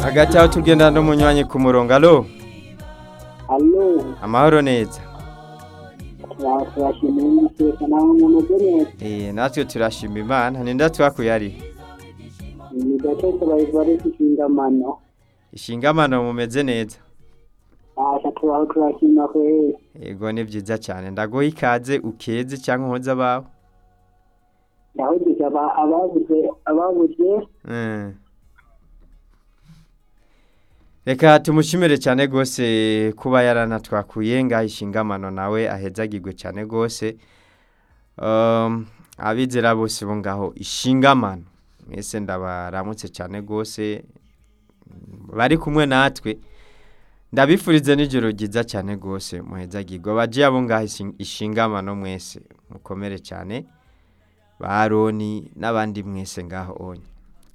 hagati aho tugenda n'umunywanyi ku murongo alo alo amahoro neza turashimira iteka nawe umuntu ugenewe Eh, natwe turashima imana ninde atwakuye ari ni gace tubarizwa ari inshingano ishingamano mumeze neza aha turaho turashima kweri yego ni byiza cyane ndaguha ikaze ukeze cyangwa unkoze abawe ndahugije aba- ababuze ababuze Mm. reka tumushimire cyane rwose kuba yaranatwakuye ngaho ishingamano nawe ahezagirwe cyane rwose Um, abizera bose bo ngaho ishingamano mwese ndabaramutse cyane rwose bari kumwe natwe ndabifurize n'ijoro ryiza cyane rwose muhezagirwe bagiye abo ngaho ishi- ishingamano mwese mukomere cyane ba Aroni n'abandi mwese ngaho onye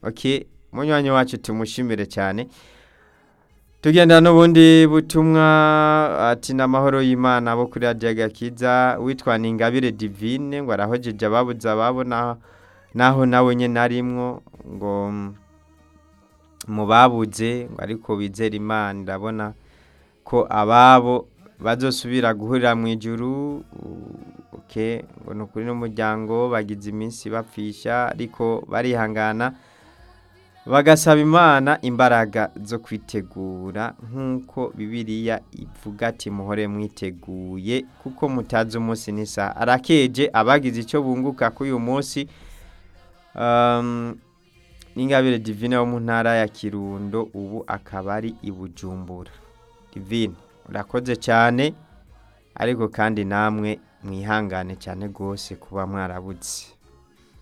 ok munywanyi wacu tumushimire cyane tugenda n'ubundi butumwa ati n'amahoro y'imana bo kuri radiyo gakiza witwa ningabire divine ngo arahojeje ababuze ababo na- naho nawe nyine arimwo ngo mm, mu babuze ngo ariko bizera imana ndabona ko ababo bazosubira guhurira mu ijuru u- ok ngo ni ukuri n'umuryango bagize iminsi bapfisha ariko barihangana bagasaba imana imbaraga zo kwitegura nk'uko bibiriya ivuga ati muhore mwiteguye kuko mutazi umunsi n'isaha arakeje abagize icyo bunguka kuri uyu munsi um, n'ingabire divine wo mu ntara ya kirundo ubu akaba ari i bujumbura divine urakoze cyane ariko kandi namwe mwihangane cyane rwose kuba mwarabutse